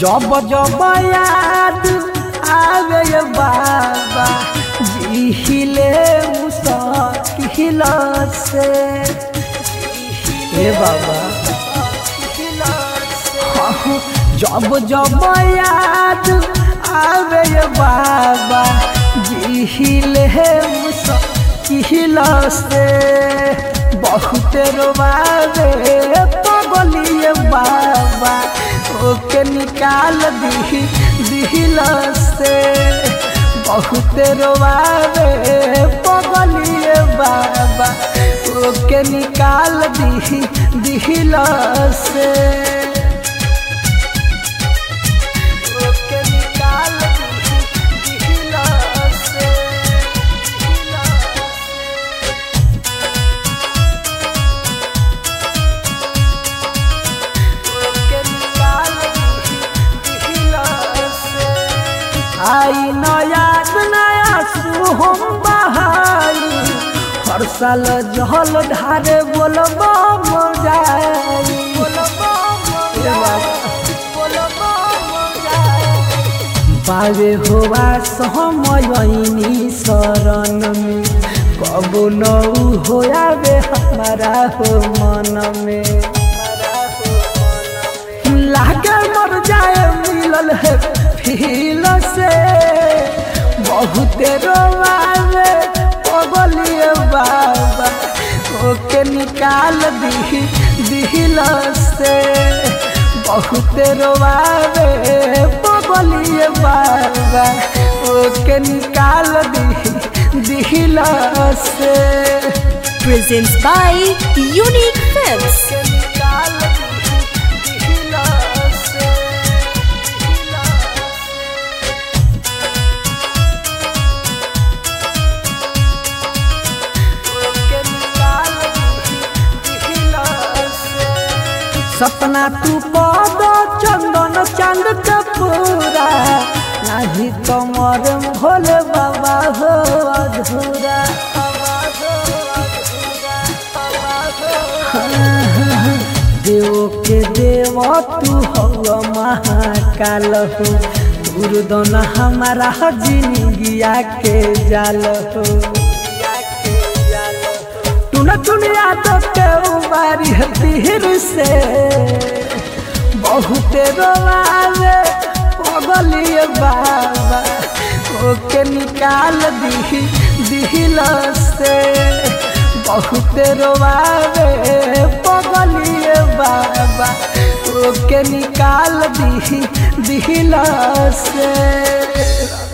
जब जब याद आवे ये बाबा जिहिले मुसाकिल से हे बाबा हाँ, जब जब याद आवे ये बाबा जिहिले मुसाकिल से बहुत रोवावे पगलिए बाबा ओके निकाल दी दिल से बहुत रोवावे पगलिए बाबा ओके निकाल दी दिल से ओके निकाल दी दिल से आई नया नया सुहम बहाई हर साल जहल ढारे बोलब जाई बावे होवा सहमयनी शरण में कबो न होयावे हमारा हो मन में लागे मर जाए मिलल है फील से बहुत रोवावे पगलिए बाबा ओके निकाल दी दिल से बहुत रोवावे पगलिए बाबा ओके निकाल दी दिल से presents by Unique Films. ओके निकाल दी दिल से सपना तू पद चंदन चंद कपूरा नहीं कमर भोले बाबा हो अधूरा देव के देव तू हो महाकाल हो दुर्दन हमारा जिंदगिया के जाल हो टुन टुनिया तो के उबारी तीर से बहुत रोवावे पगलिए बाबा ओके निकाल दी दिल से बहुत रोवावे पगलिए बाबा ओके निकाल दी दिल से